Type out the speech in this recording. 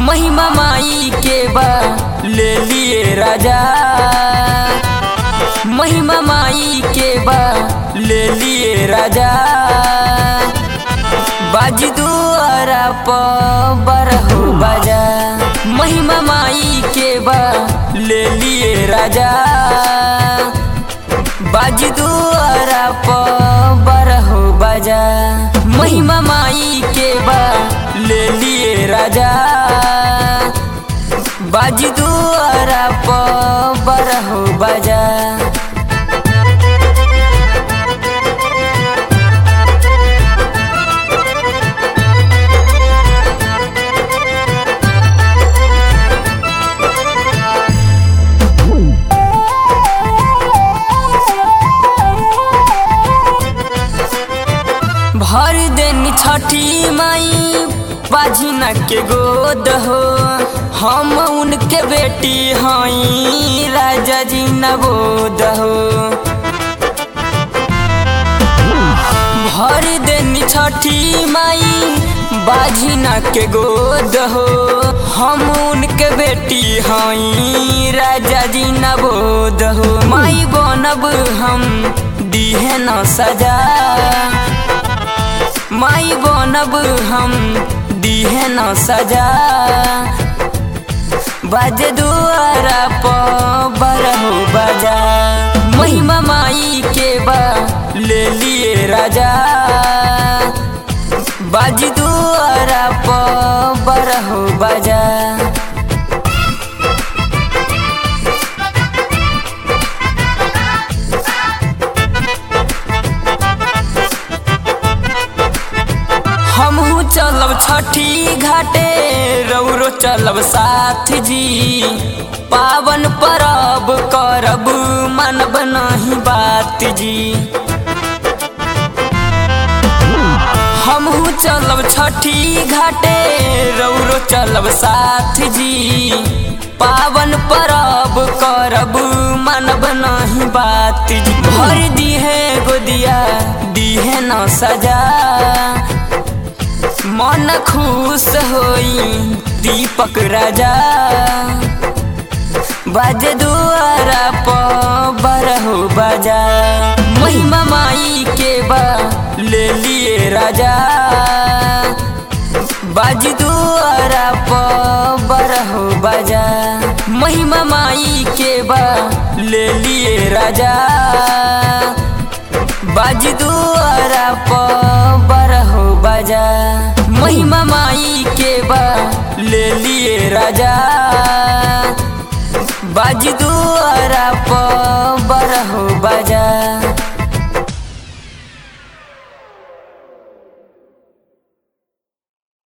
महिमा माई के बा ले लिए राजा महिमा माई के बा ले लिए राजा बाज दुआरा प बरहु बाजा महिमा माई के बा ले लिए राजा बाज दुआरा प बरहु बाजा महिमा माई के बा ले लिए राजा बाज दुआरा प बरहु बाजा भर देनी छठी माई बाझिना के गोद हो हम उनके बेटी हई राजा जी नवोद हो भर देनी छठी माई बाझिना के गोद हो हम उनके बेटी हई राजा जी नवोद हो माई बनब हम दीहे न सजा माई बनब हम दीहे न सजा बाजे दुआरा प बरहो बजा महिमा माई के बा ले लिए राजा बाज दुआरा प बरहो बजा हमहू चलब छठी घाटे रौरो चलब साथ जी पावन परब करब मानब नहीं बात जी हमहू चलब छठी घाटे रौरो चलब साथ जी पावन परब करब मानब नहीं बात जी भर दिहे गोदिया दिहे न सजा मन खुश होई दीपक राजा बाज दुआरा प बरहो बाजा महिमा माई के बा ले लिए राजा बाज दुआरा प बरहो बाजा महिमा माई के बा ले लिए राजा बाज दुआरा प बरहो बाजा महिमा माई के बा ले लिए राजा बाज दुआरा